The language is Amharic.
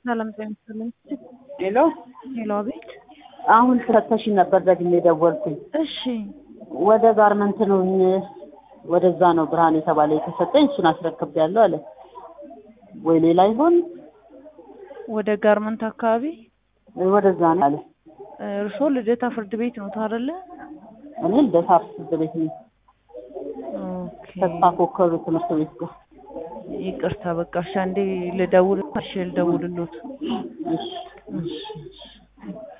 ሰላም ጤና ይስጥልኝ። ሄሎ ሄሎ፣ አቤት። አሁን ተፈተሽ ነበር ደግሜ ደወልኩኝ። እሺ፣ ወደ ጋርመንት ነው ወደዛ ነው ብርሃን የተባለ የተሰጠኝ እሱን አስረክቤያለሁ አለ። ወይ ሌላ ይሆን ወደ ጋርመንት አካባቢ ወደዛ ነው አለ። እርስዎ ልደታ ፍርድ ቤት ነው አይደለ? እኔ ልደታ ፍርድ ቤት ነው ኦኬ፣ ተስፋ ኮከብ ትምህርት ቤት ጋር። ይቅርታ በቃ እሺ፣ አንዴ ልደውል፣ እሺ ልደውልሎት። እሺ እሺ